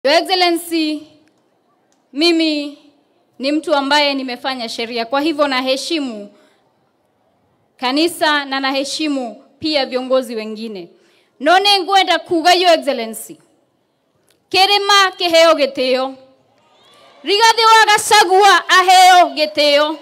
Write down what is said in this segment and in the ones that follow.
Your Excellency, mimi ni mtu ambaye nimefanya sheria, kwa hivyo naheshimu kanisa na naheshimu pia viongozi wengine. No nĩ ngwenda kuga Your Excellency, kĩrĩma kĩheo gĩtĩo, Rigathĩ wa Gachagua aheo gĩtĩo.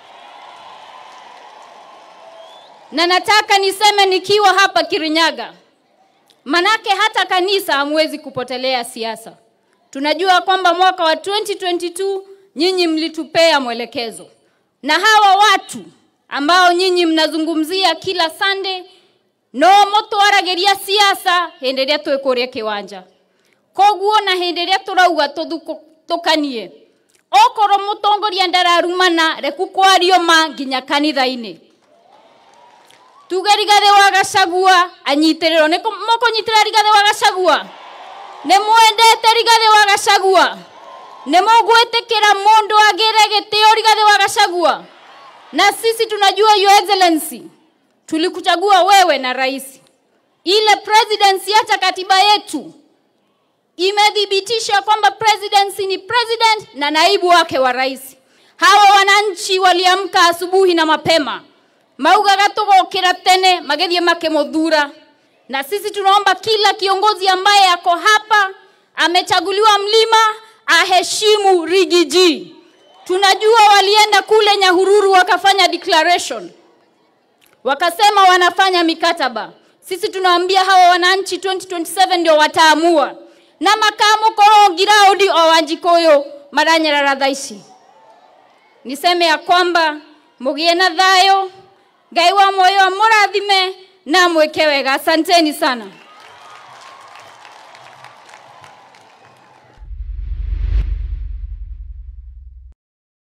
Na nataka niseme nikiwa hapa Kirinyaga, manake hata kanisa hamwezi kupotelea siasa. Tunajua kwamba mwaka wa 2022 nyinyi mlitupea mwelekezo, na hawa watu ambao nyinyi mnazungumzia kila Sunday no mũtwaragĩria siasa hĩndĩ ĩrĩa twĩ kũrĩa kĩwanja koguo na hĩndĩ ĩrĩa tũrauga tũthukanie okorwo mũtongoria ndararumana reku kwario ma nginya kanitha-inĩ tuge Rigathĩ wa Gachagua anyitĩrĩrwo nĩ mũkũnyitĩrĩra Rigathĩ wa Gachagua nĩ mwendete Rigathĩ wa Gachagua nĩ mũgwĩtĩkĩra mũndũ agĩre gĩtĩo Rigathĩ wa Gachagua na sisi tunajua Your Excellency tulikuchagua wewe na rais ile presidency hata katiba yetu imethibitisha kwamba presidency ni president na naibu wake wa rais hawa wananchi waliamka asubuhi na mapema maugaga tũgokĩra tene magĩthiĩ makĩmũthura na sisi tunaomba kila kiongozi ambaye ako hapa amechaguliwa mlima aheshimu rigiji tunajua walienda kule nyahururu wakafanya declaration wakasema wanafanya mikataba sisi tunawaambia hawa wananchi 2027 ndio wataamua na makamu korongiraudi o wanjikoyo maranyarara thaa ici niseme ya kwamba mugie na thayo ngai wa moyo amũrathime na mwĩke wega asanteni sana